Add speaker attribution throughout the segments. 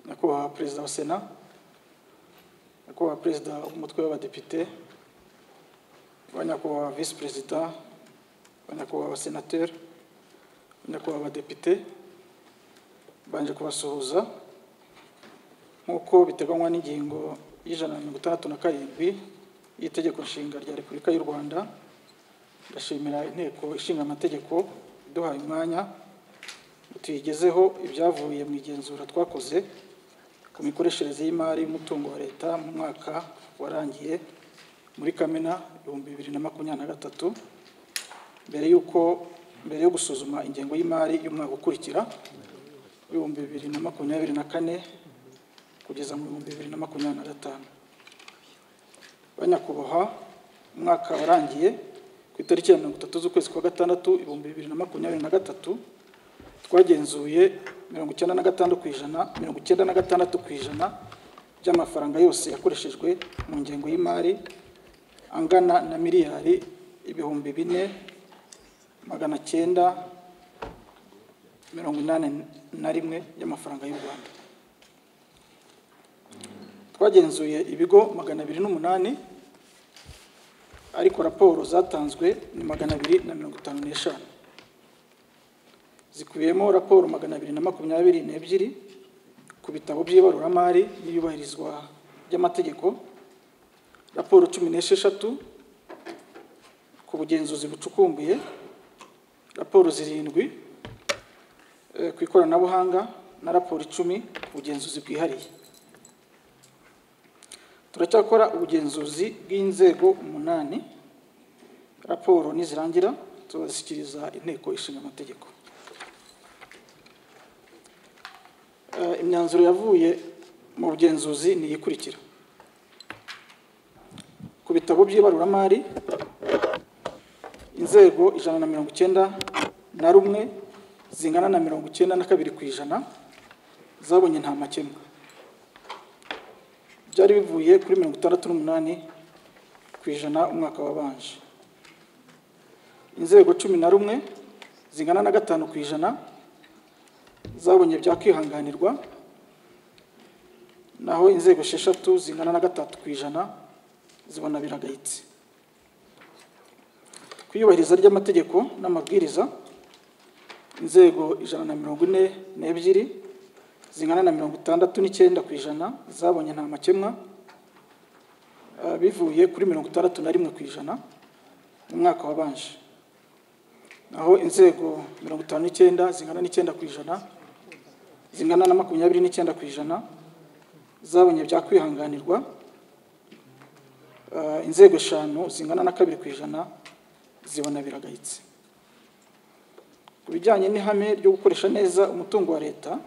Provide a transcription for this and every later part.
Speaker 1: nyakubahwa perezida wa sena nyakubahwa perezida w'umutwe w'abadepite banyakubahwa visi perezida banyakubahwa senateri banyakubahwa abadepite banje kubasuhuza nk'uko biteganywa n'ingingo y'ijana na mirongo itandatu na karindwi y'itegeko nshinga rya repubulika y'u rwanda ndashimira inteko ishinga amategeko iduhaye umwanya ngo tuyigezeho ibyavuye mu igenzura twakoze ku mikoreshereze y'imari y'umutungo wa leta mu mwaka warangiye muri kamena ibihumbi bibiri na makumyabiri na gatatu mbere y'uko mbere yo gusuzuma ingengo y'imari y'umwaka ukurikira ibihumbi bibiri na makumyabiri na kane kugeza mu bihumbi bibiri na makumyabiri na gatanu banyakubahwa umwaka warangiye ku itariki ya mirongo itatu z'ukwezi kwa gatandatu ibihumbi bibiri na makumyabiri na gatatu twagenzuye mirongo icyenda na gatanu ku ijana mirongo icyenda na gatandatu ku ijana by'amafaranga yose yakoreshejwe mu ngengo y'imari angana na miliyari ibihumbi bine magana cyenda mirongo inani na rimwe y'amafaranga y'u rwanda twagenzuye ibigo magana abiri n'umunani ariko raporo zatanzwe ni magana abiri na mirongo itanu n'eshanu zikubiyemo raporo magana abiri na makumyabiri n'ebyiri ku bitabo by'ibaruramari n'iyubahirizwa ry'amategeko raporo cumi n'esheshatu ku bugenzuzi bucukumbuye raporo zirindwi eh, ku ikoranabuhanga na raporo icumi ku bugenzuzi bwihariye turacyakora ubugenzuzi bw'inzego umunani raporo nizirangira tuzashyikiriza inteko ishinga amategeko imyanzuro yavuye mu bugenzuzi ni iyikurikira ku bitabo by'ibaruramari inzego ijana na mirongo icyenda na rumwe zingana na mirongo icyenda na kabiri ku ijana zabonye nta makemwa byari bivuye kuri mirongo itandatu n'umunani ku ijana umwaka wabanje inzego cumi na rumwe zingana na gatanu ku ijana zabonye byakwihanganirwa naho inzego esheshatu zingana na gatatu ku ijana zibona biragayitse ku iyubahiriza ry'amategeko n'amabwiriza inzego ijana na mirongo ine n'ebyiri zingana na mirongo itandatu n'icyenda ku ijana zabonye nta makemwa uh, bivuye kuri mirongo itandatu na rimwe ku ijana mu mwaka wabanje naho inzego mirongo itanu n'icyenda zingana n'icyenda ku ijana zingana na makumyabiri n'icyenda ku ijana zabonye byakwihanganirwa uh, inzego eshanu zingana na kabiri ku ijana zibona biragayitse ku bijyanye n'ihame ryo gukoresha neza umutungo wa leta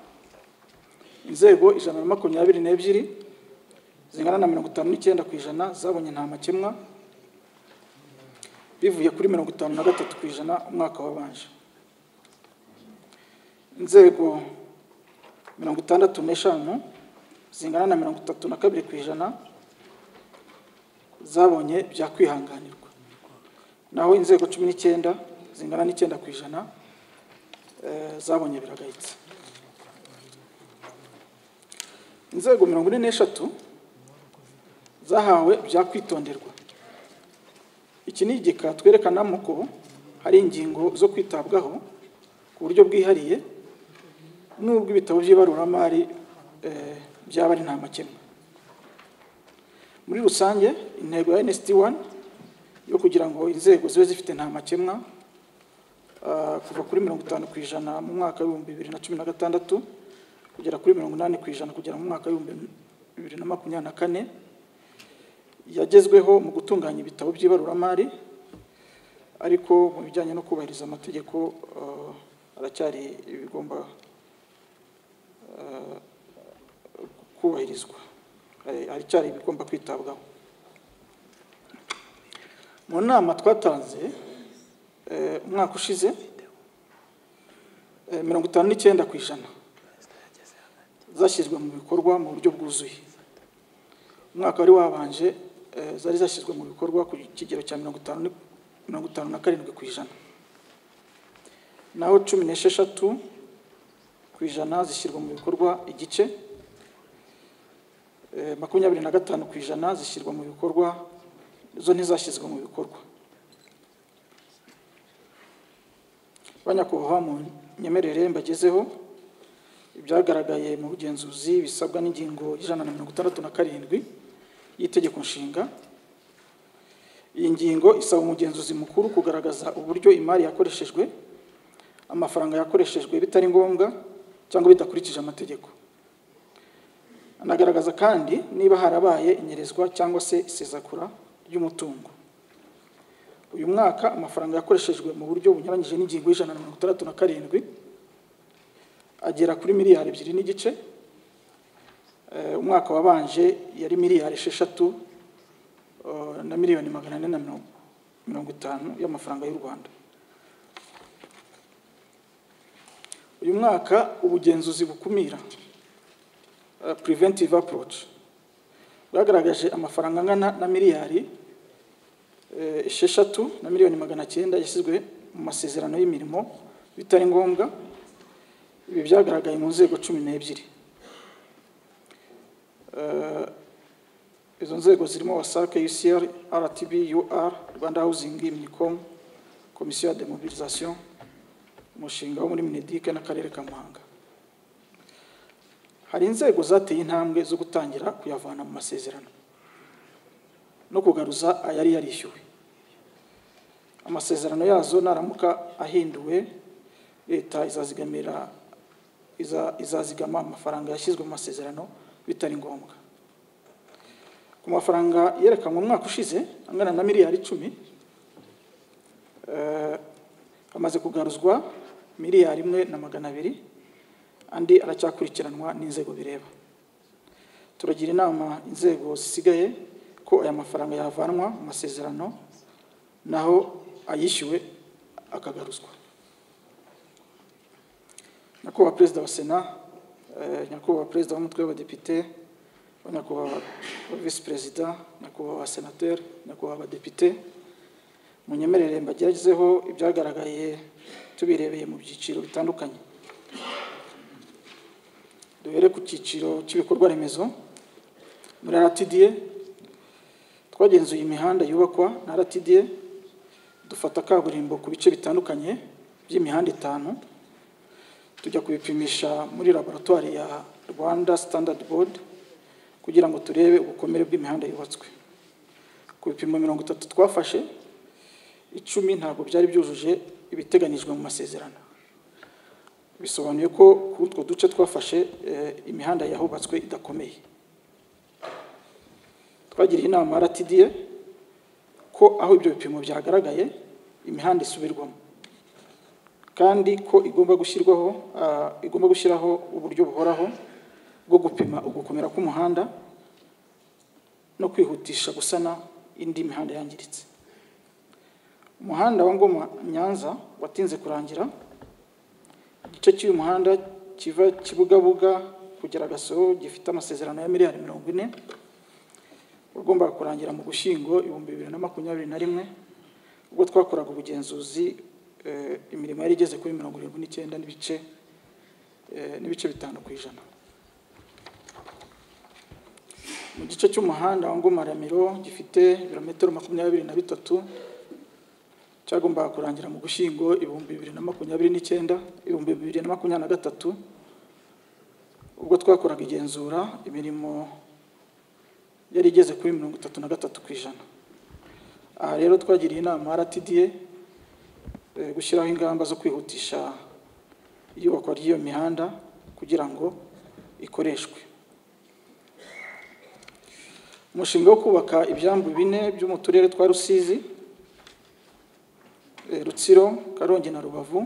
Speaker 1: inzego ijana na makumyabiri n'ebyiri zingana na mirongo itanu n'icyenda ku ijana zabonye nta makemwa bivuye kuri mirongo itanu na gatatu ku ijana umwaka wabanje inzego mirongo itandatu n'eshanu zingana na mirongo itatu na kabiri ku ijana zabonye byakwihanganirwa naho inzego cumi n'icyenda zingana n'icyenda ku ijana zabonye biragayitse inzego mirongo ine n'eshatu zahawe byakwitonderwa iki ni igika twerekanamo ko hari ingingo zo kwitabwaho ku buryo bwihariye n'ubwo ibitabo by'ibaruramari byaba ari nta makemwa muri rusange intego ya nsd wani yo kugira ngo inzego zibe zifite nta makemwa kuva kuri mirongo itanu ku ijana mu mwaka w'ibihumbi bibiri na cumi na gatandatu kugera kuri mirongo inani ku ijana kugera mu mwaka w'ibihumbi bibiri na makumyabiri na kane yagezweho mu gutunganya ibitabo by'ibaruramari ariko mu bijyanye no kubahiriza amategeko haracyari ibigomba kubahirizwa haracyari ibigomba kwitabwaho mu nama twatanze umwaka ushize mirongo itanu n'icyenda ku ijana zashyizwe mu bikorwa mu buryo bwuzuye umwaka wari wabanje zari zashyizwe mu bikorwa ku kigero cya mirongo itanu na karindwi ku ijana naho cumi n'esheshatu ku ijana zishyirwa mu bikorwa igice eh, makumyabiri na gatanu ku ijana zishyirwa mu bikorwa zo ntizashyizwe mu bikorwa banyakubahwa mu nyemerere mbagezeho ibyagaragaye mu bugenzuzi bisabwa n'ingingo y'ijana na mirongo itandatu na karindwi y'itegeko nshinga iyi ngingo isaba umugenzuzi mukuru kugaragaza uburyo imari yakoreshejwe amafaranga yakoreshejwe bitari ngombwa cyangwa bidakurikije amategeko anagaragaza kandi niba harabaye inyerezwa cyangwa se isezakura ry'umutungo uyu mwaka amafaranga yakoreshejwe mu buryo bunyuranyije n'ingingo y'ijana na mirongo itandatu na karindwi agera kuri miliyari ebyiri n'igice Eh, umwaka wabanje yari miliyari esheshatu eh, na miliyoni magana ane na mirongo- mirongo itanu y'amafaranga y'u rwanda uyu mwaka ubugenzuzi bukumira eh, preventive approach bwagaragaje amafaranga angana na miliyari eh, esheshatu na miliyoni magana cyenda yashyizwe mu masezerano y'imirimo bitari ngombwa ibi byagaragaye mu nzego cumi n'ebyiri Eh, izo nzego zirimo wasake ucr rtb ur rwanda housing minicom komisiyo ya demobilisation umushinga wo muri minedike n'akarere ka muhanga hari inzego zateye intambwe zo gutangira kuyavana mu masezerano no kugaruza ayari yarishyuwe amasezerano yazo naramuka ahinduwe leta izazigamira iza- izazigama amafaranga yashyizwe mu masezerano bitari ngombwa ku mafaranga yerekanwe umwaka ushize angana na miliyari icumi eh, hamaze kugaruzwa miliyari imwe na magana abiri andi aracyakurikiranwa n'inzego bireba turagira inama inzego zisigaye ko aya mafaranga yavanwa mu masezerano naho ayishyuwe akagaruzwa nyakubahwa perezida wa sena eh, nyakubahwa perezida w'umutwe w'abadepite nyakubahwa visi perezida nyakubahwa senateri nyakubahwa abadepite munyemerere mbagezeho ibyagaragaye tubirebeye mu byiciro bitandukanye duhere ku cyiciro cy'ibikorwa remezo muri rtda twagenzuye imihanda yubakwa na rtda dufata kaburimbo ku bice bitandukanye by'imihanda itanu tujya kubipimisha muri laboratoire ya rwanda standard board kugira ngo turebe ubukomere bw'imihanda yubatswe ku bipimo mirongo itatu twafashe icumi ntabwo byari byujuje ibiteganyijwe mu masezerano bisobanuye ko ku utwo duce twafashe eh, imihanda yahubatswe idakomeye twagiriye inama rtda ko aho ibyo bipimo byagaragaye imihanda isubirwamo kandi ko igomba gushyirwaho ah, igomba gushyiraho uburyo buhoraho bwo gupima ugukomera k'umuhanda no kwihutisha gusana indi mihanda yangiritse umuhanda wa ngoma nyanza watinze kurangira igice cy'uyu muhanda kiva kibugabuga kugera gasoro gifite amasezerano ya miliyari mirongo ine wagombaga kurangira mu gushyingo ibihumbi bibiri na makumyabiri na rimwe ubwo twakoraga ubugenzuzi eh, imirimo yari igeze kuri mirongo irindwi n'icyenda n'ibice eh, n'ibice bitanu ku ijana mu gice cy'umuhanda wa Ngoma Ramiro gifite ibirometero makumyabiri na bitatu cyagombaga kurangira mu gushyingo ibihumbi bibiri na makumyabiri n'icyenda ibihumbi bibiri na makumyabiri na gatatu ubwo twakoraga igenzura imirimo yari igeze kuri mirongo itatu na gatatu ku ijana aha rero twagiriye inama rtda eh, gushyiraho ingamba zo kwihutisha iyubakwa ry'iyo mihanda kugira ngo ikoreshwe umushinga wo kubaka ibyambu bine byo mu turere twa rusizi eh, rutsiro karongi na rubavu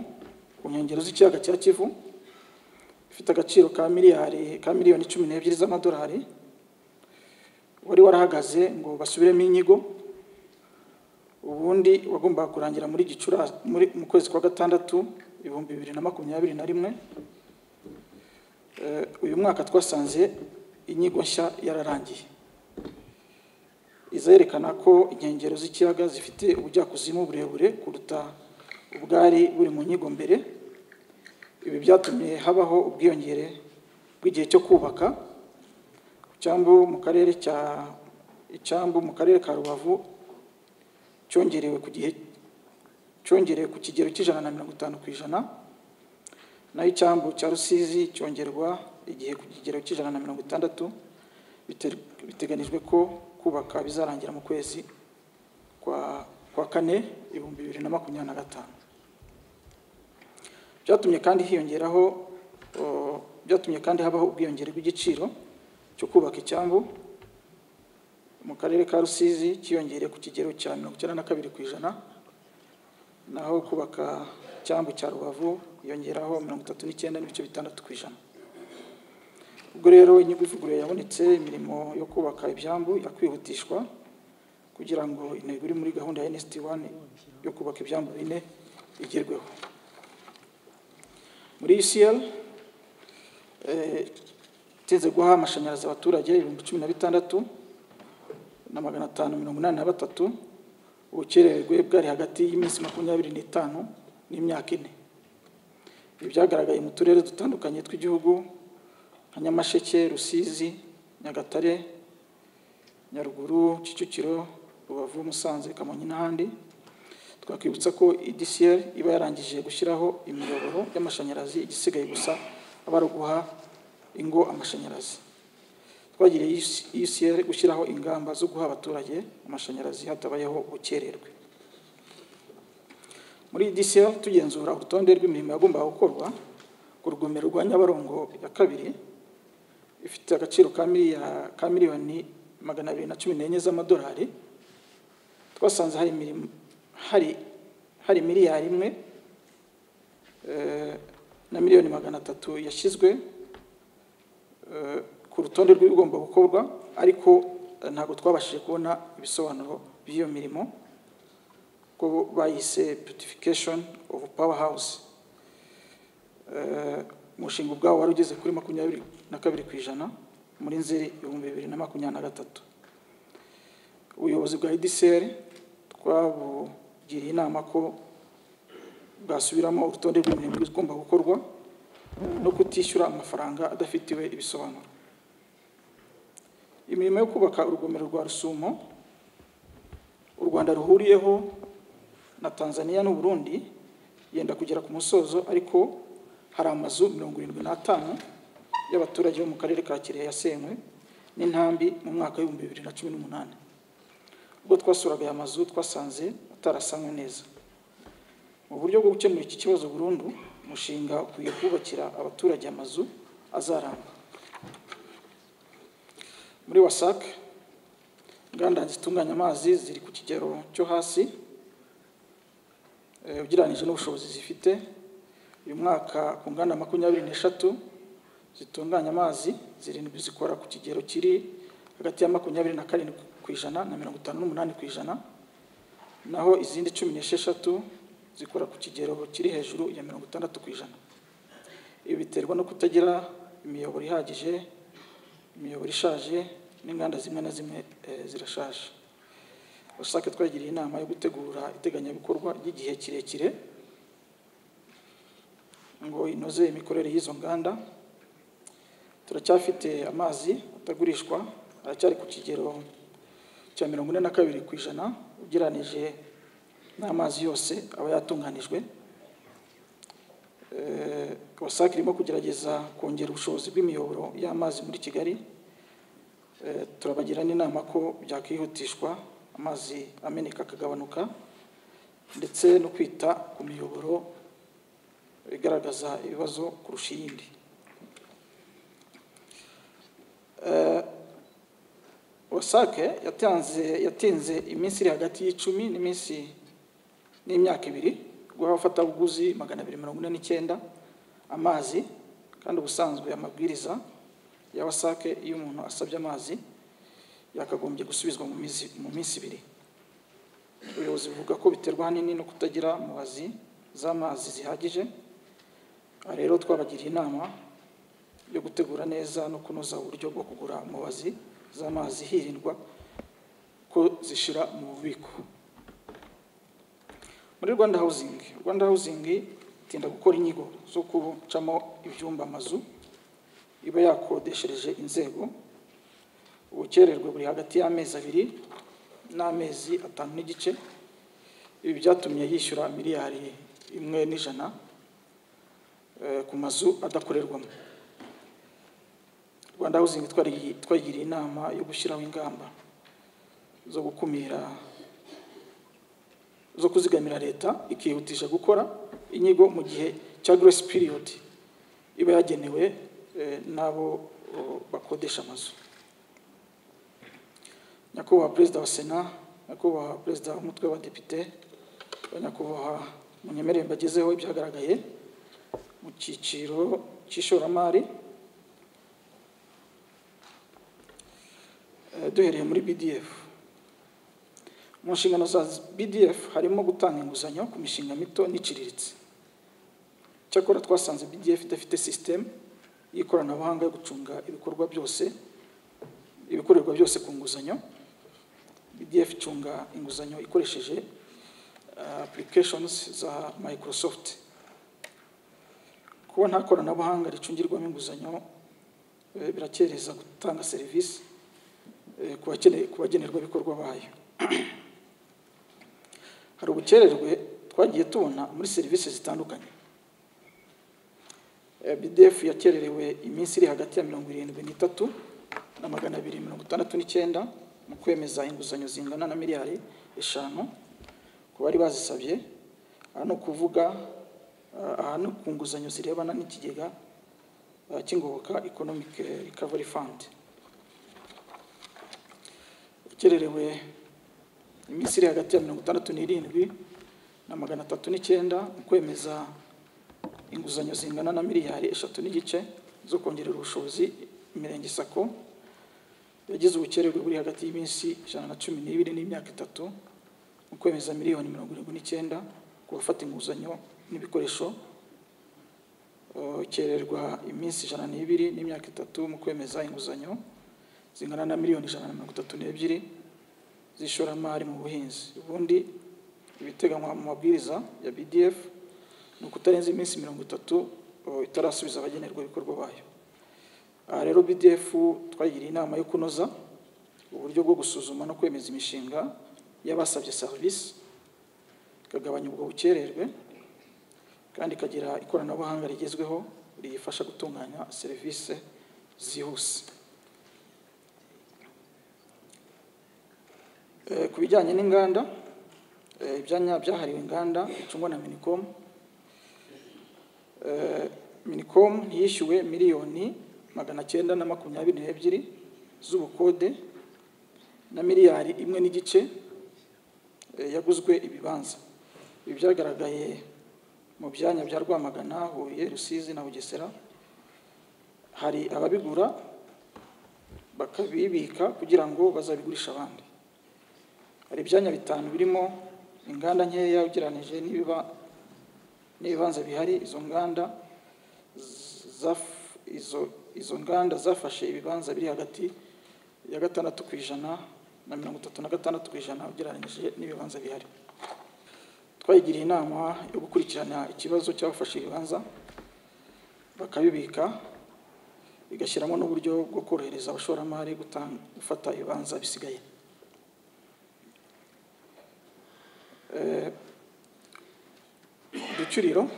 Speaker 1: ku nkengero z'ikiyaga cya kivu ifite agaciro ka miliyari ka miliyoni cumi n'ebyiri z'amadolari wari warahagaze ngo basubiremo inyigo ubundi wagombaga kurangira muri gicura muri mu kwezi kwa gatandatu ibihumbi bibiri na makumyabiri na rimwe Eh, uyu mwaka twasanze inyigo nshya yararangiye izerekana ko inkengero z'ikiyaga zifite ubujyakuzimu burebure kuruta ubwari buri mu nyigo mbere ibi byatumye habaho ubwiyongere bw'igihe cyo kubaka icyambu mu karere cya icyambu mu karere ka rubavu cyongerewe ku gihe cyongerewe ku kigero cy'ijana na mirongo itanu ku ijana naho icyambu cya rusizi cyongerwa igihe ku kigero cy'ijana na mirongo itandatu bite- biteganijwe ko kubaka bizarangira mu kwezi kwa kwa kane ibihumbi bibiri na makumyabiri na gatanu byatumye kandi hiyongeraho o, byatumye kandi habaho ubwiyongere bw'igiciro cyo kubaka icyambu mu karere ka rusizi cyiyongereye ku kigero cya mirongo icyenda na kabiri ku ijana naho kubaka icyambu cya rubavu yongeraho mirongo itatu n'icyenda n'ibice bitandatu ku ijana ubwo rero inyungu ivuguruye yabonetse imirimo yo kubaka ibyambu yakwihutishwa kugira ngo intego iri muri gahunda ya nsd wani yo kubaka ibyambu bine igerweho muri ucl itinze guha amashanyarazi abaturage ibihumbi cumi na bitandatu na magana atanu mirongo inani na batatu ubukererwe bwari hagati y'iminsi makumyabiri n'itanu n'imyaka ine ibi byagaragaye mu turere dutandukanye tw'igihugu nka nyamasheke rusizi nyagatare nyaruguru kicukiro rubavu musanze kamonyi n'ahandi twakwibutsa ko edcr iba yarangije gushyiraho imiyoboro y'amashanyarazi igisigaye gusa aba ari uguha ingo amashanyarazi twagiriye ucr gushyiraho ingamba zo guha abaturage amashanyarazi hatabayeho ubukererwe muri edcr tugenzura urutonde rw'imirimo yagombaga gukorwa ku rugomero rwa nyabarongo ya kabiri ifite agaciro ka miliya- ka miliyoni magana abiri na cumi n'enye z'amadolari twasanze hari imirimo hari hari miliyari imwe eh, na miliyoni magana atatu yashyizwe eh, ku rutonde rw'ibigomba gukorwa ariko eh, ntabwo twabashije kubona ibisobanuro by'iyo mirimo ko bayise beautification of power house Eh, umushinga ubwawo wari ugeze kuri makumyabiri na kabiri ku ijana muri nzeri ibihumbi bibiri na makumyabiri na gatatu ubuyobozi bwa edcr twabugiriye inama ko bwasubiramo urutonde rw'imirimo igomba gukorwa no kutishyura amafaranga adafitiwe ibisobanuro imirimo yo kubaka urugomero rwa rusumo u rwanda ruhuriyeho na tanzania n'u burundi yenda kugera ku musozo ariko hari amazu mirongo irindwi n'atanu y'abaturage bo mu karere ka kirehe yasenywe n'intambi mu mwaka w'ibihumbi bibiri na cumi n'umunani ubwo twasuraga aya mazu twasanze atarasanywe neza mu buryo bwo gukemura iki kibazo burundu umushinga ukwiye kubakira abaturage amazu azaramba muri wasac inganda zitunganya amazi ziri ku kigero cyo hasi eh, ugereranyije n'ubushobozi zifite uyu mwaka ku nganda makumyabiri n'eshatu zitunganya amazi zirindwi zikora ku kigero kiri hagati ya makumyabiri na karindwi ku ijana na mirongo itanu n'umunani ku ijana naho izindi cumi n'esheshatu zikora ku kigero kiri hejuru ya mirongo itandatu ku ijana ibi biterwa no kutagira imiyoboro ihagije imiyoboro ishaje n'inganda zimwe na zimwe eh, zirashaje usake twagiriye inama yo gutegura iteganyabikorwa ry'igihe kirekire ngo inoze imikorere y'izo nganda turacyafite amazi atagurishwa aracyari ku kigero cya mirongo ine na kabiri ku ijana ugereranije n'amazi yose aba yatunganijwe Eh, wasac irimo kugerageza kongera ubushobozi bw'imiyoboro y'amazi muri kigali Eh, turabagira n'inama ko byakwihutishwa amazi ameneka akagabanuka ndetse no kwita ku miyoboro igaragaza ibibazo kurusha iyindi Eh, wasake yatanze yatinze iminsi iri hagati y'icumi n'iminsi n'imyaka ibiri guha abafatabuguzi magana abiri mirongo ine n'icyenda amazi kandi ubusanzwe amabwiriza ya wasake iyo umuntu asabye amazi yakagombye gusubizwa mu minsi mu minsi ibiri ubuyobozi buvuga ko biterwa ahanini no kutagira mubazi z'amazi zihagije aha rero twabagiriye inama yo gutegura neza no kunoza uburyo bwo kugura mubazi z'amazi hirindwa ko zishira mu bubiko muri rwanda housing rwanda housing itinda gukora inyigo zo gucamo ibyumba amazu iba yakodeshereje inzego ubukererwe buri hagati y'amezi abiri n'amezi atanu n'igice ibi byatumye yishyura miliyari imwe n'ijana eh, ku mazu adakorerwamo rwanda housing twari- twagiriye inama yo gushyiraho ingamba zo gukumira zo kuzigamira leta ikihutisha gukora inyigo mu gihe cya grace period iba yagenewe eh, n'abo oh, bakodesha amazu nyakubahwa perezida wa sena nyakubahwa perezida w'umutwe w'abadepite nyakubahwa munyemerere mbagezeho ibyagaragaye mu cyiciro cy'ishoramari Eh, duhereye muri bdf mu nshingano za bdf harimo gutanga inguzanyo ku mishinga mito n'iciriritse cyakora twasanze bdf idafite sisitemu y'ikoranabuhanga yo gucunga ibikorwa byose ibikorerwa byose ku nguzanyo bdf icunga inguzanyo ikoresheje eh, applications za microsoft kuba nta koranabuhanga ricungirwamo inguzanyo eh, birakereza gutanga serivisi eh, ku bakene- ku bagenerwabikorwa bayo hari ubukererwe twagiye tubona muri serivisi zitandukanye Eh, bdf yakererewe iminsi iri hagati ya mirongo irindwi n'itatu na magana abiri mirongo itandatu n'icyenda mu kwemeza inguzanyo zingana na miliyari eshanu ku bari bazisabye aha ni ukuvuga eh, aha ni ku nguzanyo zirebana n'ikigega eh, cy'ingoboka economic recovery fund ukererewe iminsi iri hagati ya mirongo itandatu n'irindwi na magana atatu n'icyenda mu kwemeza inguzanyo zingana na miliyari eshatu n'igice zo kongerera ubushobozi imirenge sako yagize ubukererwe buri hagati y'iminsi ijana na cumi n'ibiri n'imyaka itatu mu kwemeza miliyoni mirongo irindwi n'icyenda ku bafata inguzanyo n'ibikoresho Uh, ukererwa iminsi ijana n'ibiri n'imyaka itatu mu kwemeza inguzanyo zingana na miliyoni ijana na mirongo itatu n'ebyiri z'ishoramari mu buhinzi ubundi ibiteganywa mu mabwiriza ya bdf ni ukutarenza iminsi mirongo itatu uh, itarasubiza abagenerwa ibikorwa bayo aha rero bdf twagiriye inama yo kunoza uburyo bwo gusuzuma no kwemeza imishinga y'abasabye serivisi ikagabanya ubwo bukererwe kandi ikagira ikoranabuhanga rigezweho riyifasha gutunganya serivisi zihuse Eh, ku bijyanye n'inganda eh, ibyanya byahariwe inganda bicungwa na minicom Eh, minicom yishyuwe miliyoni magana cyenda na makumyabiri n'ebyiri z'ubukode na miliyari imwe n'igice eh, yaguzwe ibibanza ibi byagaragaye mu byanya bya rwamagana huye rusizi na bugesera hari ababigura bakabibika kugira ngo bazabigurisha abandi hari ibyanya bitanu birimo inganda nkeya ugereranije n'ibiba n'ibibanza bihari izo nganda z- zaf- izo izo nganda zafashe ibibanza biri hagati ya gatandatu ku ijana na mirongo itatu na gatandatu ku ijana ugereranije n'ibibanza bihari twayigiriye inama yo gukurikirana ikibazo cy'abafashe ibibanza bakabibika bigashyiramo n'uburyo bwo korohereza abashoramari gutanga- gufata ibibanza bisigaye Eh, uducuriro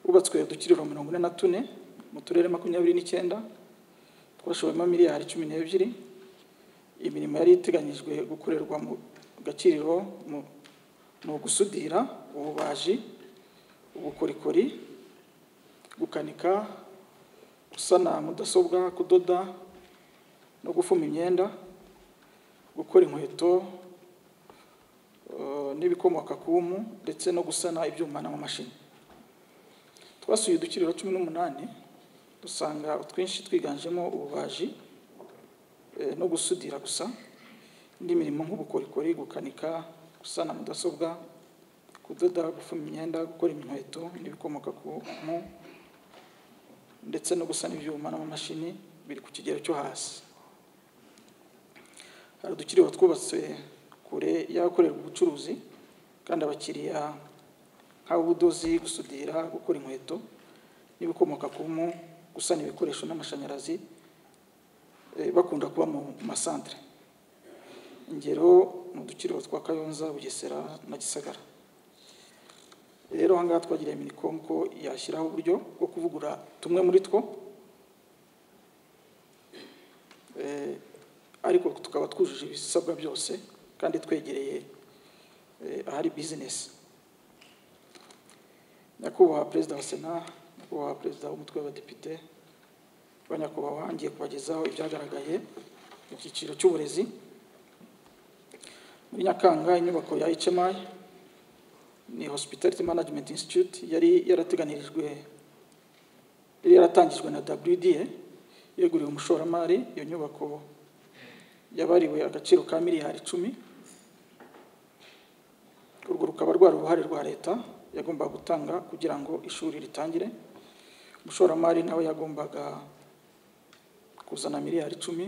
Speaker 1: hubatswe uducuriro mirongo ine na tune mu turere makumyabiri n'icyenda twashowemo miliyari cumi n'ebyiri imirimo yari iteganyijwe gukorerwa mu gaciriro mu- ni ugusudira ububaji ubukorikori gukanika gusana mudasobwa kudoda no gufuma imyenda gukora inkweto eh, n'ibikomoka ku mpu ndetse no gusana ibyuma n'amamashini twasuye udukiriro cumi n'umunani dusanga utwinshi twiganjemo ububaji eh, no gusudira gusa indi mirimo nk'ubukorikori gukanika gusana mudasobwa kudoda gufuma imyenda gukora inkweto n'ibikomoka ku mpu ndetse no gusana ibyuma n'amamashini biri ku kigero cyo hasi hari udukiriro twubatse kure y'ahakorerwa ubucuruzi kandi abakiriya nk'ubudozi gusudira gukora inkweto n'ibikomoka ku mpu gusana ibikoresho n'amashanyarazi eh, bakunda kuba mu masantere ingero mu dukiriro twa kayonza bugesera na gisagara rero aha ngaha twagiriye minicom ko yashyiraho uburyo bwo kuvugura tumwe muri two Eh, ariko tukaba twujuje ibisabwa byose kandi twegereye eh, ahari bizinesi nyakubahwa perezida wa sena nyakubahwa perezida w'umutwe w'abadepite ba nyakubahwa ngiye kubagezaho ibyagaragaye mu cyiciro cy'uburezi muri nyakanga inyubako ya hmi ni hospitality management institute yari yarateganirijwe yari yaratangijwe na wda yeguriwe umushoramari iyo nyubako yabariwe agaciro ka miliyari icumi urwo rukaba rwari uruhare rwa leta yagombaga gutanga kugira ngo ishuri ritangire umushoramari nawe yagombaga kuzana miliyari icumi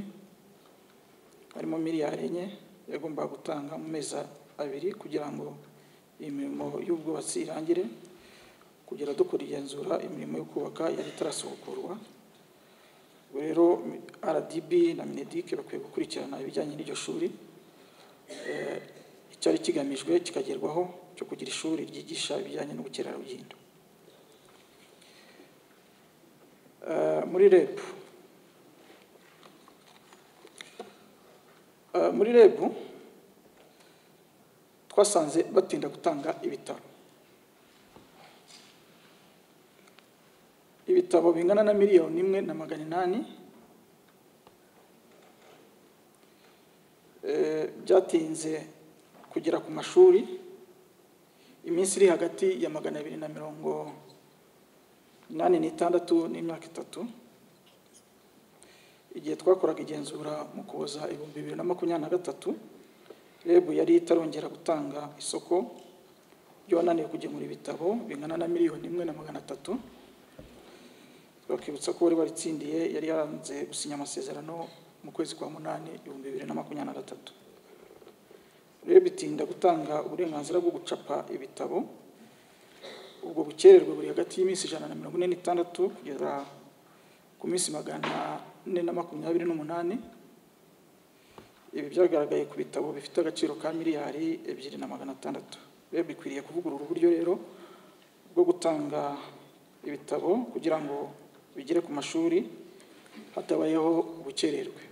Speaker 1: harimo miliyari enye yagombaga gutanga mu mezi abiri kugira ngo imirimo y'ubwubatsi irangire kugera dukora igenzura imirimo yo kubaka yari itarasubukurwa ubwo rero rdb na mineduc bakwiye gukurikirana ibijyanye n'iryo shuri Eh, icyari kigamijwe kikagerwaho cyo kugira ishuri ryigisha ibijyanye n'ubukerarugendo Eh, muri reb Eh, muri reb twasanze batinda gutanga ibitabo ibitabo bingana na miliyoni imwe na magana inani eh, byatinze kugera ku mashuri iminsi iri hagati ya magana abiri na mirongo inani n'itandatu n'imyaka itatu igihe twakoraga igenzura mu kuboza ibihumbi bibiri na makumyabiri na gatatu rebu yari itarongera gutanga isoko ryo wananiwe kugemura ibitabo bingana na miliyoni imwe na magana atatu bakibutsa ko wari waritsindiye yari yaranze gusinya amasezerano mu kwezi kwa munani ibihumbi bibiri na makumyabiri na gatatu rero bitinda gutanga uburenganzira bwo gucapa ibitabo ubwo bukererwe buri hagati y'iminsi ijana na mirongo ine n'itandatu kugeza ku minsi magana ane na makumyabiri n'umunani ibi byagaragaye ku bitabo bifite agaciro ka miliyari ebyiri na magana atandatu rero bikwiriye kuvugurura uburyo rero bwo gutanga ibitabo kugira ngo bigere ku mashuri hatabayeho ubukererwe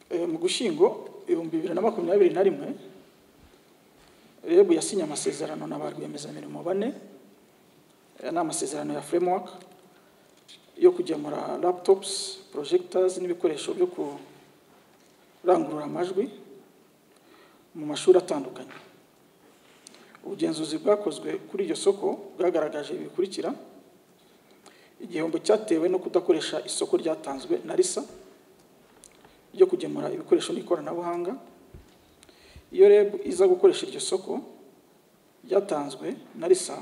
Speaker 1: Eh, mu gushyingo ibihumbi bibiri na makumyabiri na rimwe rebu yasinye amasezerano na ba rwiyemezamirimo bane aya ni amasezerano ya framework yo kugemura laptops projectors n'ibikoresho byo kurangurura amajwi mu mashuri atandukanye ubugenzuzi bwakozwe kuri iryo soko bwagaragaje ibi bikurikira igihombo cyatewe no kudakoresha isoko ryatanzwe na risa ryo kugemura ibikoresho n'ikoranabuhanga iyo reb iza gukoresha iryo soko ryatanzwe na risa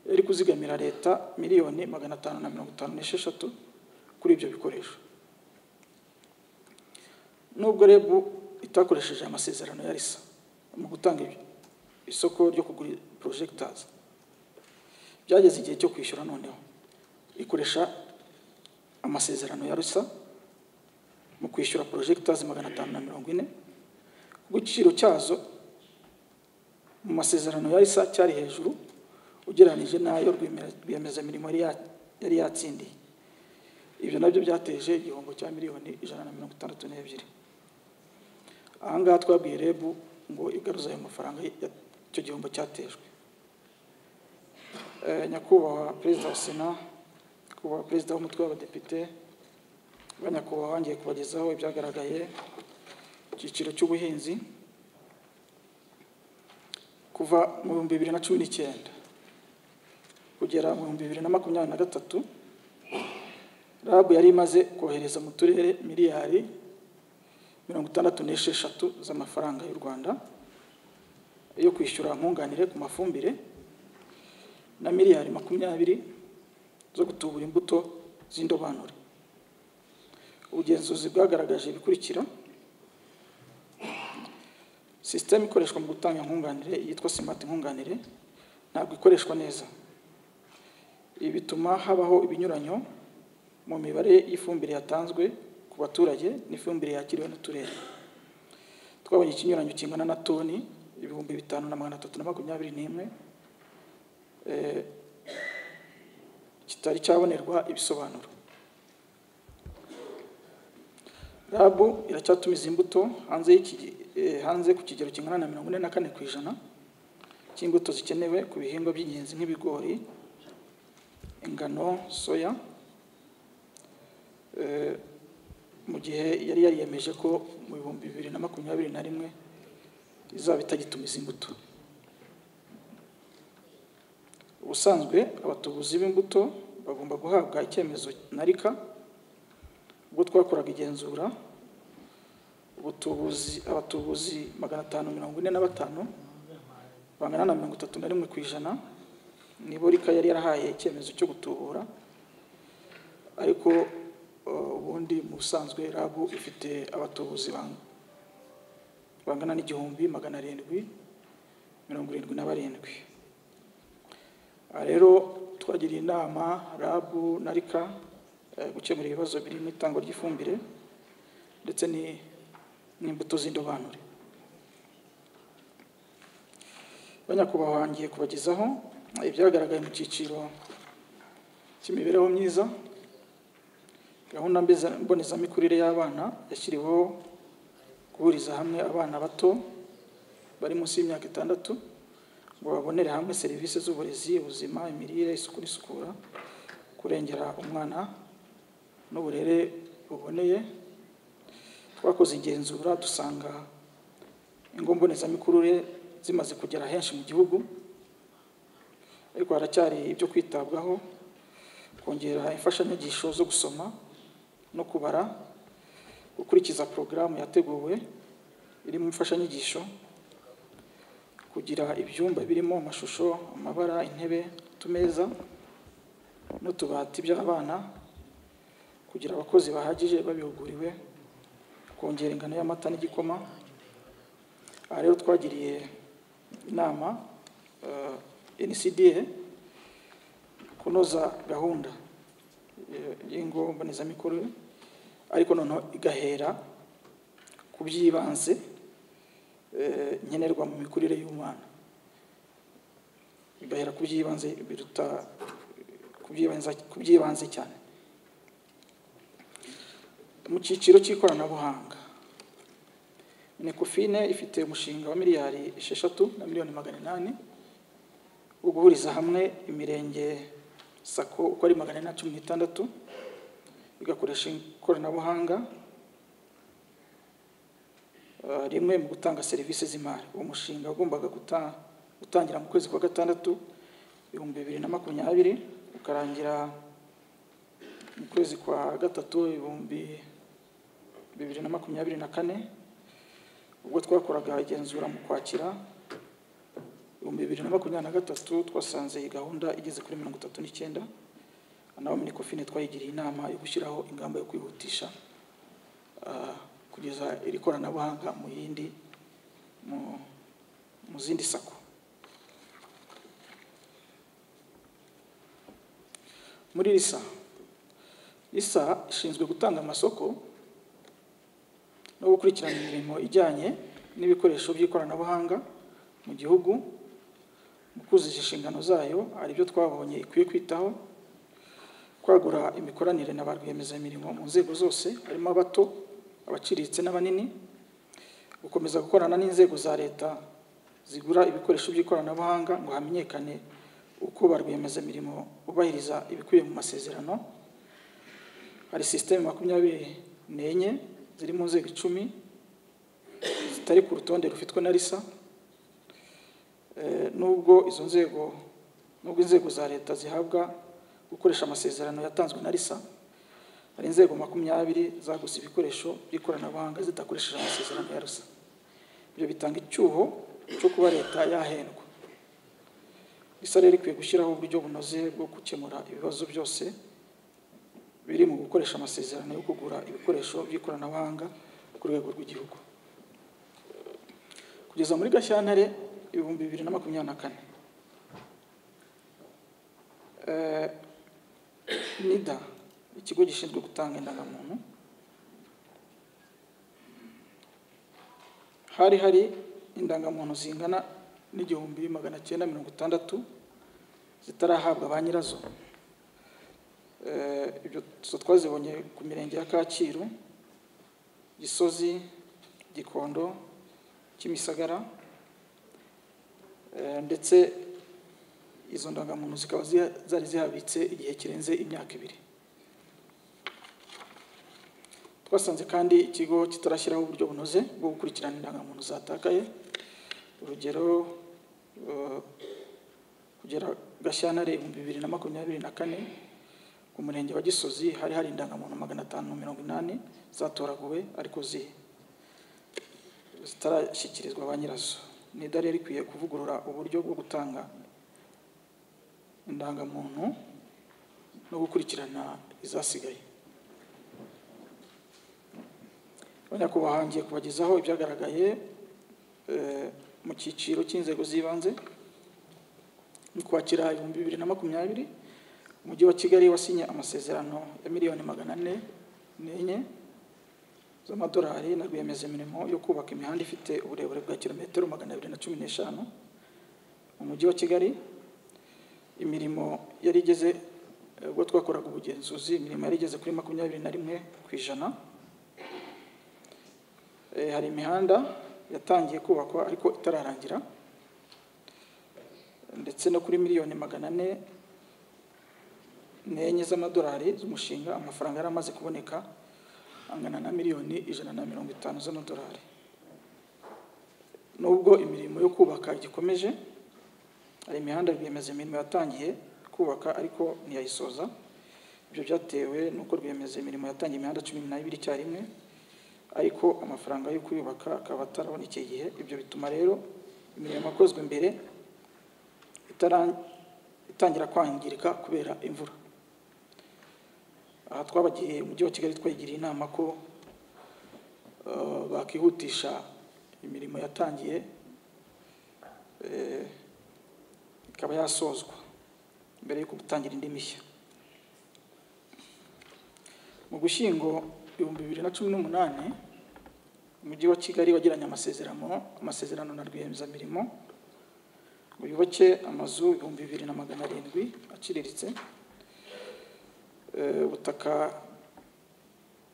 Speaker 1: yari kuzigamira leta miliyoni magana atanu na mirongo itanu n'esheshatu kuri ibyo bikoresho nubwo reb itakoresheje amasezerano ya risa mu gutanga ibyo isoko ryo kugura porojegitazi byageze igihe cyo kwishyura noneho ikoresha amasezerano ya rusa mu kwishyura porojegitazi magana atanu na mirongo ine kuko igiciro cyazo mu masezerano ya risa cyari hejuru ugereranyije n'ayo rwiyemezamirimo yari ya- yari yatsindiye ibyo nabyo byateje igihombo cya miliyoni ijana na mirongo itandatu n'ebyiri aha ngaha twabwiye rebu ngo igaruze ayo mafaranga ya- icyo gihombo cyatejwe Eh, nyakubahwa perezida wa sena nyakubahwa perezida w'umutwe w'abadepite ba nyakubahwa ngiye kubagezaho ibyagaragaye mu cyiciro cy'ubuhinzi kuva mu bihumbi bibiri na cumi n'icyenda kugera mu bihumbi bibiri na makumyabiri na gatatu rabu yari imaze kohereza mu turere miliyari mirongo itandatu n'esheshatu z'amafaranga y'u rwanda yo kwishyura nkunganire ku mafumbire na miliyari makumyabiri zo gutubura imbuto z'indobanure ubugenzuzi bwagaragaje ibikurikira sisiteme ikoreshwa mu gutanga nkunganire yitwa simati nkunganire ntabwo ikoreshwa neza ibi bituma habaho ibinyuranyo mu mibare y'ifumbire yatanzwe ku baturage n'ifumbire yakiriwe n'uturere twabonye ikinyuranyo kingana na toni ibihumbi bitanu na magana atatu na makumyabiri n'imwe eh, kitari cyabonerwa ibisobanuro rabu iracyatumiza imbuto hanze y'iki- eh, hanze ku kigero kingana na mirongo ine na kane ku ijana cy'imbuto zikenewe ku bihingwa by'ingenzi nk'ibigori ingano soya Eh, mu gihe yari yariyemeje ko mu bihumbi bibiri na makumyabiri na rimwe izaba itagitumiza imbuto ubusanzwe abatubuzi b'imbuto bagomba guhabwa icyemezo na rika ubwo twakoraga igenzura ubutubuzi abatubuzi magana atanu mirongo ine na batanu bangana na mirongo itatu na rimwe ku ijana nibo rika yari yarahaye icyemezo cyo gutubura ariko uh, ubundi mu busanzwe rabu ifite abatubuzi bang- bangana n'igihumbi magana arindwi mirongo irindwi na barindwi aha rero twagiriye inama rabu na rika eh, gukemura ibibazo birimo itangwa ry'ifumbire ndetse ni- n'imbuto z'indobanure banyakubahwa ngiye kubagezaho ibyagaragaye mu cyiciro cy'imibereho myiza gahunda mbeza- mbonezamikurire y'abana yashyiriweho guhuriza hamwe abana bato bari munsi y'imyaka itandatu ngo babonere hamwe serivisi z'uburezi ubuzima imirire isuku n'isukura kurengera umwana n'uburere buboneye twakoze igenzura dusanga ingo mbonezamikurire zimaze kugera henshi mu gihugu ariko haracyari ibyo kwitabwaho kongera imfashanyigisho zo gusoma no kubara gukurikiza porogaramu yateguwe irimo imfashanyigisho kugira ibyumba birimo amashusho amabara intebe utumeza n'utubati by'abana kugira abakozi bahagije babihuguriwe kongera ingano y'amata n'igikoma aha rero twagiriye inama eh, NCDA kunoza gahunda eh, y'ingo mbonezamikorere ariko noneho igahera ku by'ibanze eh, nkenerwa mu mikurire y'umwana igahera ku by'ibanze biruta ku by'ibanze- ku by'ibanze cyane mu cyiciro cy'ikoranabuhanga nekofine ifite umushinga wa miliyari esheshatu na miliyoni magana inani wo guhuriza hamwe imirenge sako uko ari magana ane na cumi n'itandatu igakoresha ikoranabuhanga ah, rimwe mu gutanga serivisi z'imari uwo mushinga wagombaga guta- gutangira mu kwezi kwa gatandatu ibihumbi bibiri na makumyabiri ukarangira mu kwezi kwa gatatu ibihumbi bibiri na makumyabiri na kane ubwo twakoraga igenzura mu kwakira ibihumbi bibiri na makumyabiri na gatatu twasanze iyi gahunda igeze kuri mirongo itatu n'icyenda naho muri kofine twayigiriye inama yo gushyiraho ingamba yo kwihutisha ah, kugeza iri koranabuhanga mu yindi mu- mu zindi sako muri risa risa ishinzwe gutanga amasoko no gukurikirana imirimo ijyanye n'ibikoresho by'ikoranabuhanga mu gihugu mu kuzuza inshingano zayo hari ibyo twabonye ikwiye kwitaho kwagura imikoranire na ba rwiyemezamirimo mu nzego zose harimo abato abaciriritse n'abanini gukomeza gukorana n'inzego za leta zigura ibikoresho by'ikoranabuhanga ngo hamenyekane uko ba rwiyemezamirimo bubahiriza ibikubiye mu masezerano hari sisiteme makumyabiri n'enye ziri mu nzego icumi zitari ku rutonde rufitwe na risa Eh, nubwo izo nzego nubwo inzego za leta zihabwa gukoresha amasezerano yatanzwe na risa hari inzego makumyabiri zaguze ibikoresho by'ikoranabuhanga zidakoresheje amasezerano ya risa ibyo bitanga icyuho cyo kuba leta yahendwa risa rero ikwiye gushyiraho uburyo bunoze bwo gukemura ibibazo byose biri mu gukoresha amasezerano yo kugura ibikoresho by'ikoranabuhanga ku rwego rw'igihugu kugeza muri gashyantare ibihumbi bibiri na makumyabiri na kane Eh, nida ikigo gishinzwe gutanga indangamuntu hari hari indangamuntu zingana n'igihumbi magana cyenda mirongo itandatu zitarahabwa ba nyirazo Eh, ibyo zo twazibonye ku mirenge ya kacyiru gisozi gikondo kimisagara Eh, ndetse izo ndangamuntu zikaba ziha- zari zihabitse igihe kirenze imyaka ibiri twasanze kandi ikigo kitarashyiraho uburyo bunoze bwo gukurikirana indangamuntu zatakaye urugero eh, kugera gashyantare ibihumbi bibiri na makumyabiri na kane ku murenge wa gisozi hari hari indangamuntu magana atanu mirongo inani zatoraguwe ariko zihe zitarashyikirizwa ba nyirazo ni rero rikwiye kuvugurura uburyo bwo gutanga indangamuntu no gukurikirana izasigaye abanyakubahwa hangiye kubagezaho ibyagaragaye eh, mu cyiciro cy'inzego z'ibanze mu kwakira ibihumbi bibiri na makumyabiri umujyi wa kigali wasinye amasezerano ya miliyoni magana ane n'enye z'amadolari na rwiyemezamirimo yo kubaka imihanda ifite uburebure bwa kilometero magana abiri na cumi n'eshanu mu mujyi wa kigali imirimo yari igeze eh, ubwo twakoraga ubugenzuzi imirimo yari igeze kuri makumyabiri na rimwe ku ijana Eh, hari imihanda yatangiye kubakwa ariko itararangira ndetse no kuri miliyoni magana ane n'enye z'amadolari z'umushinga amafaranga yari amaze kuboneka angana na miliyoni ijana na mirongo itanu z'amadolari nubwo imirimo yo kubaka igikomeje hari imihanda rwiyemezamirimo yatangiye kubaka ariko ntiyayisoza ibyo byatewe n'uko rwiyemezamirimo yatangiye imihanda cumi n'abiri icyarimwe ariko amafaranga yo kuyubaka akaba atarabonekeye igihe ibyo bituma rero imirimo yakozwe mbere itara- itangira kwangirika kubera imvura aha twabagiye umujyi wa kigali twagiriye inama ko eh, bakihutisha imirimo yatangiye eh, ikaba yasozwa mbere yo gutangira indi mishya mu gushyingo ibihumbi bibiri na cumi n'umunani umujyi wa kigali wagiranye amasezerano amasezerano na rwiyemezamirimo ngo yubake amazu ibihumbi bibiri na magana arindwi aciriritse Eh, ubutaka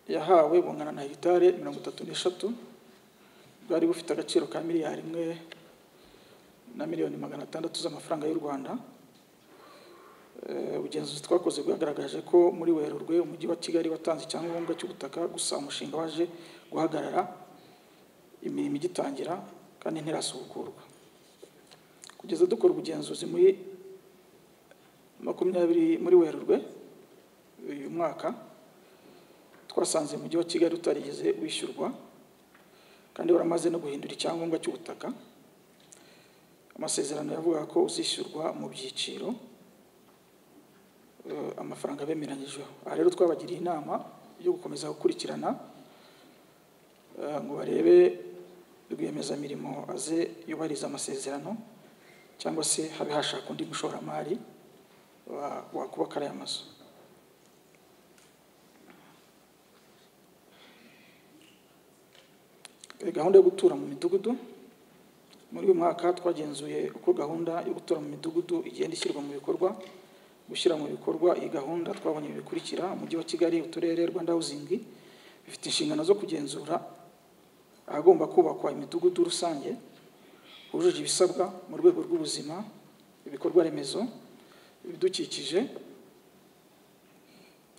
Speaker 1: yahawe bungana na hegitare mirongo itatu n'eshatu bwari bufite agaciro ka miliyari imwe na miliyoni magana atandatu z'amafaranga y'u rwanda Eh, ubugenzuzi twakoze bwagaragaje ko muri werurwe umujyi wa kigali watanze icyangombwa cy'ubutaka gusa umushinga waje guhagarara imirimo igitangira kandi ntirasubukurwa kugeza dukora ubugenzuzi muri makumyabiri muri werurwe uyu mwaka twasanze umujyi wa kigali utarigeze wishyurwa kandi waramaze no guhindura icyangombwa cy'ubutaka amasezerano yavuga ko uzishyurwa mu byiciro eh, amafaranga bemeranyijweho aha rero twabagiriye inama yo gukomeza gukurikirana eh, ngo barebe rwiyemezamirimo aze yubahiriza amasezerano cyangwa se habe hashaka undi mushoramari wa- wakubaka ariya mazu Eh, gahunda yo gutura mu midugudu muri uyu mwaka twagenzuye uko gahunda yo gutura mu midugudu igenda ishyirwa mu bikorwa gushyira mu bikorwa iyi gahunda twabonye ibi bikurikira umujyi wa kigali uturere rwanda housing bifite inshingano zo kugenzura ahagomba kubakwa imidugudu rusange hujuje ibisabwa mu rwego rw'ubuzima ibikorwa remezo ibidukikije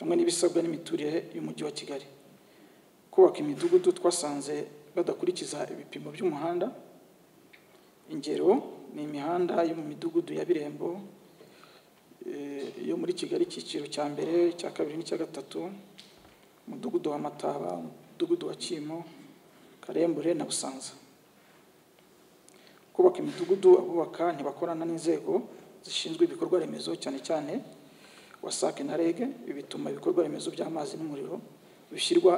Speaker 1: hamwe n'ibisabwa n'imiturire y'umujyi wa kigali kubaka imidugudu twasanze badakurikiza ibipimo by'umuhanda ingero ni imihanda yo mu midugudu ya birembo eh, yo muri kigali icyiciro cya mbere icya kabiri n'icya gatatu umudugudu wa mataba umudugudu wa kimo karembure na busanza kubaka imidugudu abubaka ntibakorana n'inzego zishinzwe ibikorwa remezo cyane cyane wasac na reg ibi bituma ibikorwa remezo by'amazi n'umuriro bishyirwa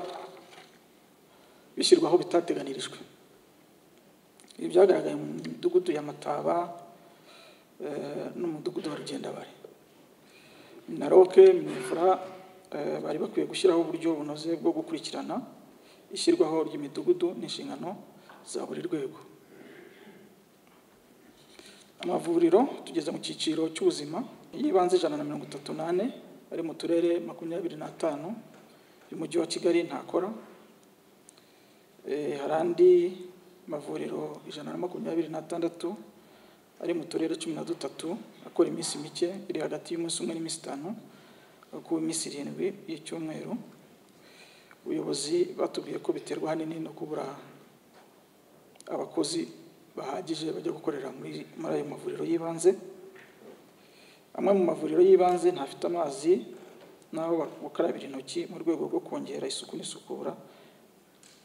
Speaker 1: bishyirwaho bitateganirijwe ibi byagaragaye mu midugudu ya mataba eh, n'umudugudu wa rugendabare minaroke minifura eh, bari bakwiye gushyiraho uburyo bunoze bwo gukurikirana ishyirwaho ry'imidugudu n'inshingano za buri rwego amavuriro tugeze mu cyiciro cy'ubuzima y'ibanze ijana na mirongo itatu n'ane ari mu turere makumyabiri n'atanu y'umujyi wa kigali ntakora Eh, hari andi mavuriro ijana na makumyabiri n'atandatu ari mu turere cumi na dutatu akora iminsi mike iri hagati y'umunsi umwe n'iminsi itanu ku minsi irindwi y'icyumweru ubuyobozi batubwiye ko biterwa ahanini no kubura abakozi bahagije bajya gukorera muri muri ayo mavuriro y'ibanze amwe mu mavuriro y'ibanze ntafite amazi n'aho gukarabira intoki mu rwego rwo kongera isuku n'isukura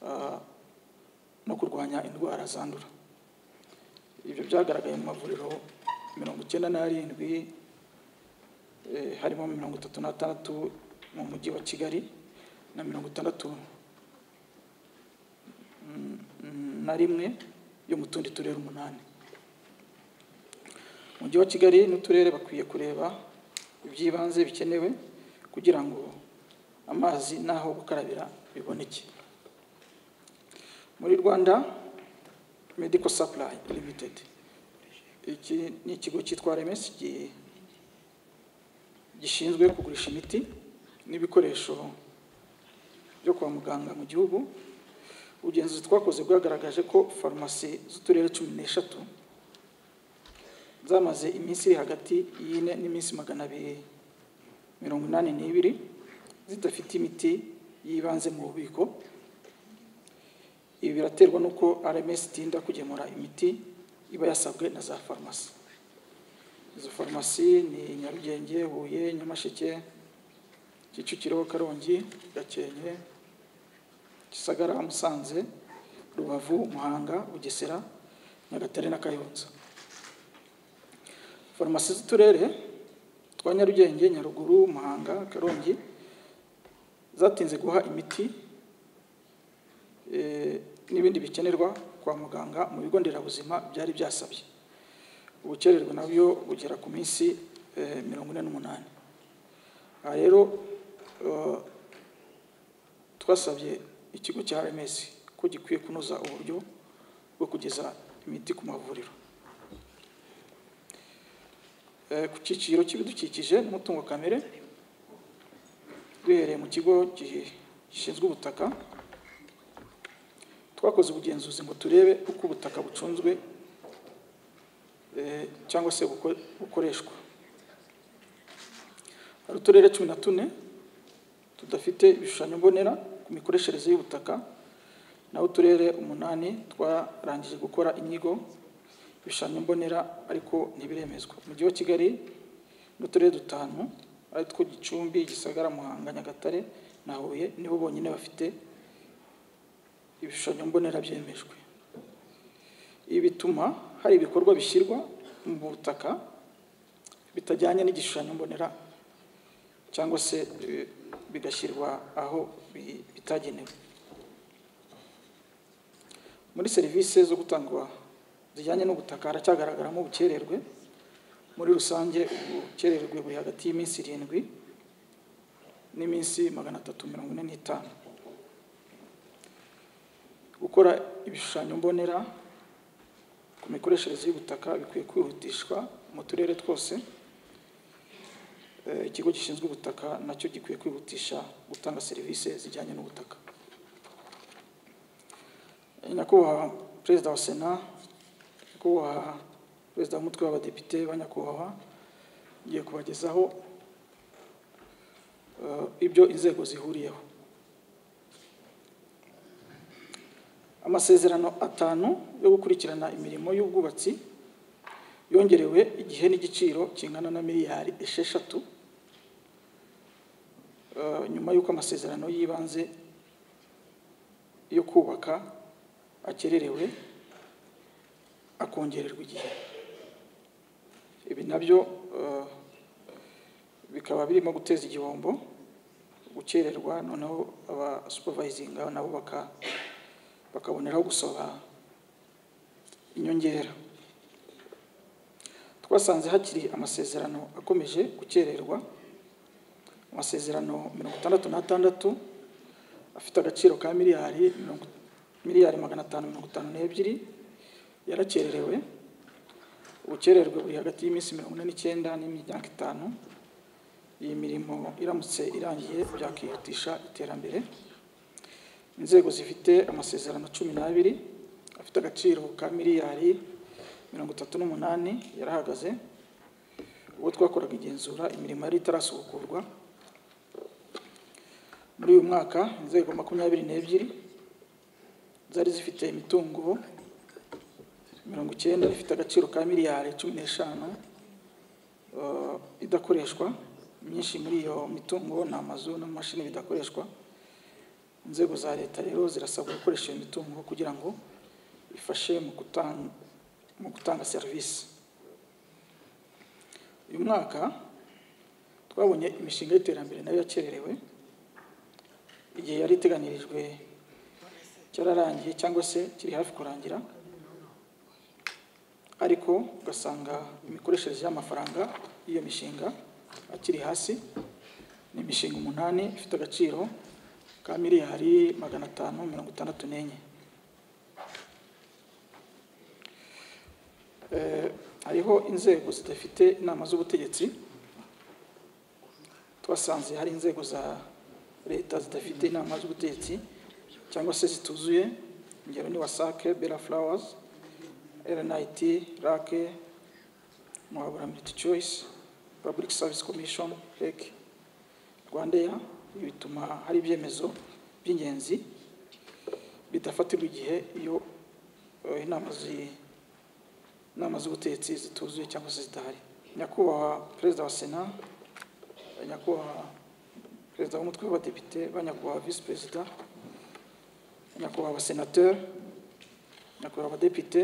Speaker 1: ah, no kurwanya indwara zandura ibyo byagaragaye mu mavuriro mirongo icyenda n'arindwi eh, harimo mirongo itatu n'atandatu mu mujyi wa kigali na mirongo itandatu mm, mm, na rimwe yo mu tundi turere umunani umujyi wa kigali n'uturere bakwiye kureba iby'ibanze bikenewe kugira ngo amazi n'aho gukarabira biboneke muri rwanda medical supply limited iki ni ikigo cyitwa remes gi- gishinzwe kugurisha imiti n'ibikoresho byo kwa muganga mu gihugu ubugenzuzi twakoze bwagaragaje ko farumasi z'uturere cumi n'eshatu zamaze iminsi iri hagati y'ine n'iminsi magana abiri mirongo inani n'ibiri zidafite imiti y'ibanze mu bubiko ibi biraterwa n'uko rms itinda kugemura imiti iba yasabwe na za farumasi izo farumasi ni nyarugenge huye nyamasheke kicukiro karongi gakenke gisagara musanze rubavu muhanga bugesera nyagatare na kayonza farumasi z'uturere twa nyarugenge nyaruguru muhanga karongi zatinze guha imiti eh, n'ibindi bikenerwa kwa muganga mu bigo nderabuzima byari byasabye ubukererwe nabyo bugera ku minsi eh, mirongo ine n'umunani aha rero eh, twasabye ikigo cya rms ko gikwiye kunoza uburyo bwo kugeza imiti ku mavuriro Eh, ku cyiciro cy'ibidukikije n'umutungo kamere duhereye mu kigo gi- gishinzwe ubutaka twakoze ubugenzuzi ngo turebe uko ubutaka bucunzwe eh, cyangwa se buko- bukoreshwa hari uturere cumi na tune tudafite ibishushanyo mbonera ku mikoreshereze y'ubutaka naho uturere umunani twarangije gukora inyigo ibishushanyo mbonera ariko ntibiremezwa umujyi wa kigali n'uturere dutanu ari two gicumbi gisagara muhanga nyagatare na huye nibo bonyine bafite ibishushanyo mbonera byemejwe ibi bituma hari ibikorwa bishyirwa mu butaka bitajyanye n'igishushanyo mbonera cyangwa se eh, bigashyirwa aho bi- bitagenewe muri serivisi zo gutangwa zijyanye n'ubutaka haracyagaragaramo ubukererwe muri rusange ubukererwe buri hagati y'iminsi irindwi n'iminsi magana atatu mirongo ine n'itanu gukora ibishushanyo mbonera ku mikoreshereze y'ubutaka bikwiye kwihutishwa mu turere twose Eh, ikigo gishinzwe ubutaka nacyo gikwiye kwihutisha gutanga serivisi zijyanye n'ubutaka Eh, nyakubahwa perezida wa sena nyakubahwa perezida w'umutwe w'abadepite ba nyakubahwa ngiye kubagezaho eh, ibyo inzego zihuriyeho amasezerano atanu yo gukurikirana imirimo y'ubwubatsi yongerewe igihe n'igiciro kingana na miliyari esheshatu eh, nyuma y'uko amasezerano y'ibanze yo kubaka akererewe akongererwa igihe ibi nabyo eh, bikaba birimo guteza igihombo gukererwa noneho aba supervisinga nabo baka- bakaboneraho gusaba inyongera twasanze hakiri amasezerano akomeje gukererwa amasezerano mirongo itandatu n'atandatu afite agaciro ka miliyari mirongo- miliyari magana atanu mirongo itanu n'ebyiri yarakererewe ubukererwe buri hagati y'iminsi mirongo ine n'icyenda n'imyaka itanu iyi mirimo iramutse irangiye byakihutisha iterambere inzego zifite amasezerano cumi n'abiri afite agaciro ka miliyari mirongo itatu n'umunani yarahagaze ubwo twakoraga igenzura imirimo yari itarasubukurwa muri uyu mwaka inzego makumyabiri n'ebyiri zari zifite imitungo mirongo icyenda ifite agaciro ka miliyari cumi n'eshanu eh, idakoreshwa myinshi muri iyo mitungo ni amazu n'amamashini bidakoreshwa inzego za leta rero zirasabwa gukoresha iyo mitungo kugira ngo ifashe mu gutanga, mu gutanga serivisi uyu mwaka twabonye imishinga y'iterambere nayo yakererewe igihe yari iteganirijwe cyararangiye cyangwa se kiri hafi kurangira ariko ugasanga imikoreshereze y'amafaranga y'iyo mishinga akiri hasi ni imishinga umunani ifite agaciro ka miliyari magana atanu mirongo itandatu n'enye Eh, hariho inzego zidafite inama z'ubutegetsi twasanze hari inzego za leta zidafite inama z'ubutegetsi cyangwa se zituzuye ingero ni wasake bera fulawazi RNIT, RAC, Muhabura Multi Choice, Public Service Commission, REC, Rwandair, ibi bituma hari ibyemezo by'ingenzi bidafatirwa igihe iyo eh, inama zi- inama z'ubutegetsi zituzuye cyangwa se zidahari nyakubahwa perezida wa sena nyakubahwa perezida w'umutwe w'abadepite ba nyakubahwa visi perezida nyakubahwa abasenateri nyakubahwa abadepite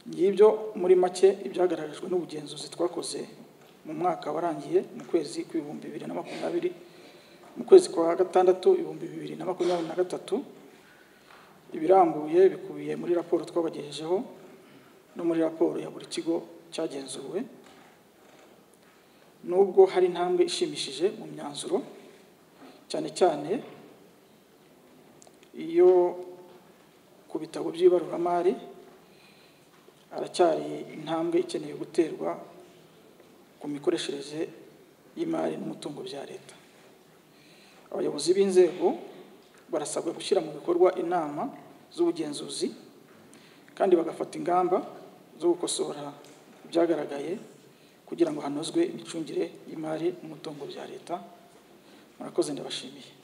Speaker 1: ngibyo muri make ibyagaragajwe n'ubugenzuzi twakoze mu mwaka warangiye mu kwezi kw'ibihumbi bibiri na makumyabiri mu kwezi kwa gatandatu ibihumbi bibiri na makumyabiri na gatatu ibirambuye bikubiye muri raporo twabagejejeho no muri raporo ya buri kigo cyagenzuwe nubwo hari intambwe ishimishije mu myanzuro cyane cyane iyo ku bitabo by'ibaruramari haracyari intambwe ikeneye guterwa ku mikoreshereze y'imari n'umutungo bya leta abayobozi b'inzego barasabwa gushyira mu bikorwa inama z'ubugenzuzi kandi bagafata ingamba zo gukosora ibyagaragaye kugira ngo hanozwe imicungire y'imari n'umutungo bya leta murakoze ndabashimiye